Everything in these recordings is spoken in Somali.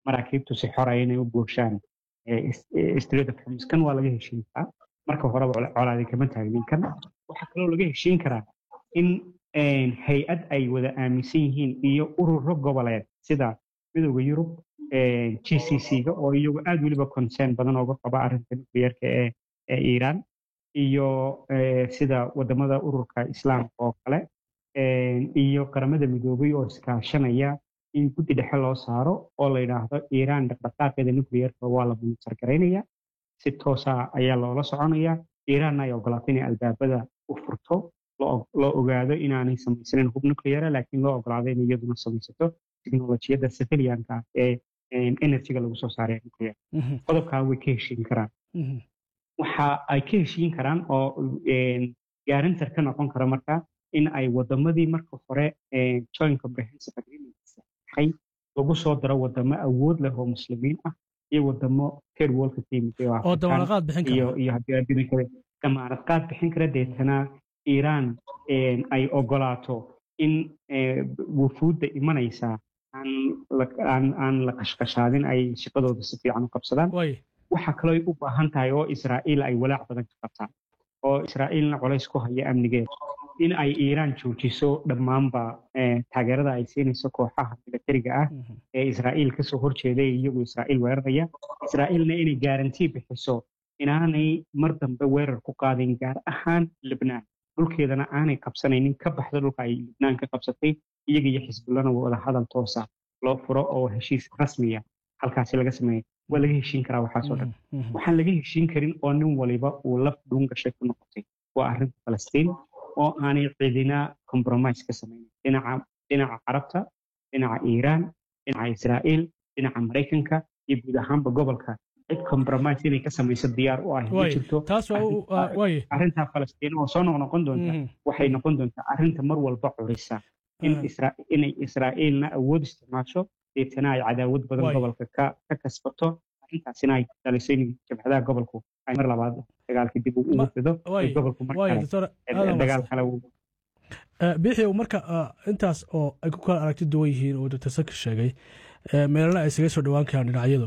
maraakiibtu si xoraya inay u gooshaan street of hormuz kan waa laga heshiin karaa marka horeba colaadi kama taagnin kan waxaa kaloo laga heshiin karaa in hay-ad ay wada aaminsan yihiin iyo ururo goboleed sida midowda yurub g c c-ga oo iyagu aad weliba concern badan ooga qaba arrinta nuclearka ee ee iiraan iyo sida wadamada ururka islaamka oo kale iyo qaramada midoobay oo iskaashanaya in guddi dhexe loo saaro oo la yidhaahdo iiraan dhaqdhaqaaqeeda nuclearka waa la monitor garaynaya si toosa ayaa loola soconaya iiraanna ay ogolaato inay albaabada u furto loo ogaado inaanay samaysanin hub nucleara laakiin loo ogolaado in iyaduna samaysato teknolojiyadda civilianka ee energyga lagu soo saaray nuclear qodobkaa way ka heshiin karaan waxa ay ka heshiin karaan oo garantor ka noqon kara marka in ay wadamadii marka hore joint comprehensive agreement saxay lagu soo daro wadamo awood leh oo muslimiin ah iyo wadamo third world ka yimid oo damaanad bixin kara iyo iyo haddii adduunka kale damaanad qaad bixin kara deetana iiraan ay ogolaato in wufuudda imanaysa aan la qashqashaadin ay shaqadooda si fiican u qabsadaan waxaa kaloo u baahan tahay oo israa'iil ay walaac badan ka qabtaan oo israa'iilna colays ku haya amnigeeda in ay iiraan joojiso dhammaanba taageerada ay siinayso kooxaha milatariga ah ee israa'iil kasoo horjeeda ee iyagu israa'iil weeraraya israa'iilna inay gaarantii bixiso inaanay mar dambe weerar ku qaadin gaar ahaan libnaan dhulkeedana aanay qabsanaynin ka baxda dhulka ay libnaan ka qabsatay iyaga iyo xisbullana wada hadal toosa loo furo oo heshiis rasmiya halkaasi laga sameeya waa laga heshiin karaa waxaasoo dhan waxaan laga heshiin karin oo nin waliba uu laf dhuun gashay ku noqotay waa arrinta falastiin oo aanay cidina compromise ka samaynin dhinaca dhinaca carabta dhinaca iiraan dhinaca israa'iil dhinaca maraykanka iyo guud ahaanba gobolka cid compromise inay ka samayso diyaar u ah ma jirto arrintaa falastiin oo soo noqnoqon doonta waxay noqon doontaa arrinta mar walba curisa inay israa'iilna awood isticmaasho deetana ay cadaawad badan gobolka ka kasbato arrintaasina ay dhaliso in jabhadaha gobolku ay mar labaad dagaalka dib ugu fido gobolku dagaal kale bixi marka intaas oo ay ku kala aragti duwan yihiin oo dr saki sheegay meelana ay isaga soo dhowaan karaan dhinacyadu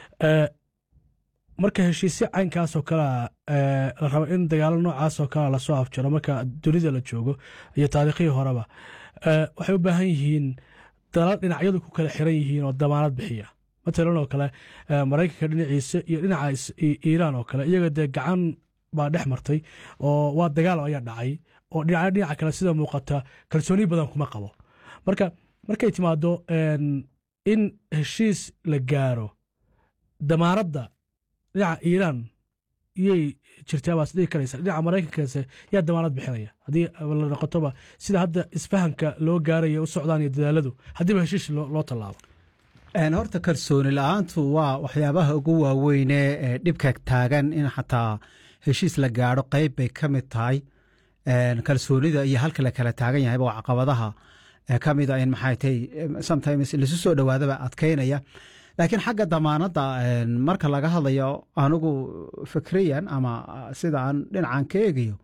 marka heshiisyo caynkaasoo kalea la rabo in dagaalo noocaasoo kalea lasoo afjaro marka dunida la joogo iyo taariikhihii horeba waxay u baahan yihiin dalal dhinacyadu ku kala xiran yihiin oo damaanad bixiya matalan oo kale maraykanka dhinaciisa iyo dhinaca iiraan oo kale iyaga dee gacan baa dhex martay oo waa dagaal ayaa dhacay oo dhinaca dhinaca kale sida muuqata kalsooni badan kuma qabo marka markay timaado in heshiis la gaaro damaanadda dhinaca iiraan iyay jirtaa baas dhihi karaysa dhinaca maraykankaase yaa damaanad bixinaya haddii la noqotoba sida hadda isfahanka loo gaaraya u socdaan iyo dadaaladu haddiiba heshiis loo tallaabo horta kalsooni la-aantu waa waxyaabaha ugu waaweyne ee dhibka taagan in xataa heshiis la gaadho qeyb bay ka mid tahay kalsoonida iyo halka la kala taagan yahayba waa caqabadaha ka mid a in maxay tahay sometimes lasu soo dhowaadaba adkeynaya laakiin xagga damaanadda marka laga hadlayo anigu fikriyan ama sida aan dhinacan ka eegayo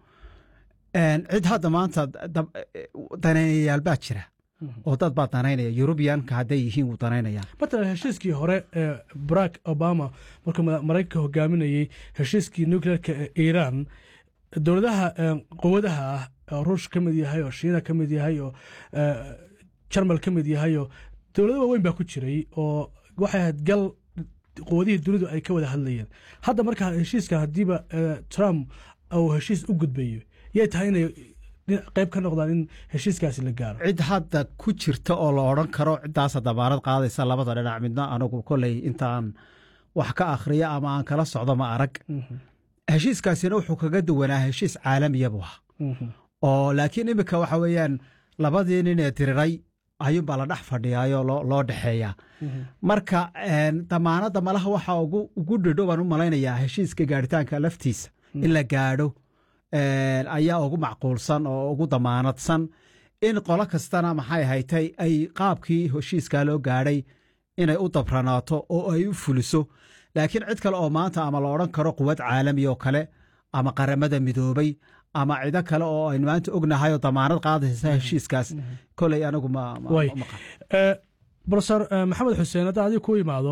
cid hadda maanta danaynayaal baa jira oo dad baa danaynaya yurubiyanka hadday yihiin wuu danaynaya matalan heshiiskii hore ee barack obama markuu maraykanka hogaaminayey heshiiskii nuclearka ee iiraan dowladaha quwadaha ah ruush ka mid yahay oo shiina ka mid yahay oo jarmal ka mid yahay oo dowlado waaweyn baa ku jiray oo waxay ahayd gal quwadihii dunidu ay ka wada hadlayeen hadda markaa heshiiska haddiiba trump uu heshiis u gudbayo yay tahay inay qayb ka noqdaan in heshiiskaasi la gaaro cid hadda ku jirta oo la odran karo ciddaasa dabaanad qaadaysa labada dhinac midna anigu koley intaan wax ka akhriya ama aan kala socdo ma arag heshiiskaasina wuxuu kaga duwanaa heshiis caalamiya buu ahaa oo laakiin iminka waxa weeyaan labadii nin ee diriray ayuunbaa la dhex fadhiyaayoo loo dhexeeyaa marka damaanadda malaha waxa ugu dhidho baan u malaynayaa heshiiska gaaritaanka laftiisa in la gaadho ayaa ugu macquulsan oo ugu damaanadsan in qolo kastana maxay haytay ay qaabkii heshiiskaa loo gaadhay inay u dabranaato oo ay u fuliso laakiin cid kale oo maanta ama la odhan karo quwad caalami oo kale ama qaramada midoobay ama cido kale oo aynu maanta ognahay oo damaanad qaadaysa heshiiskaas koley anigu ma brofesor maxamed xuseen hadda adiga ku imaado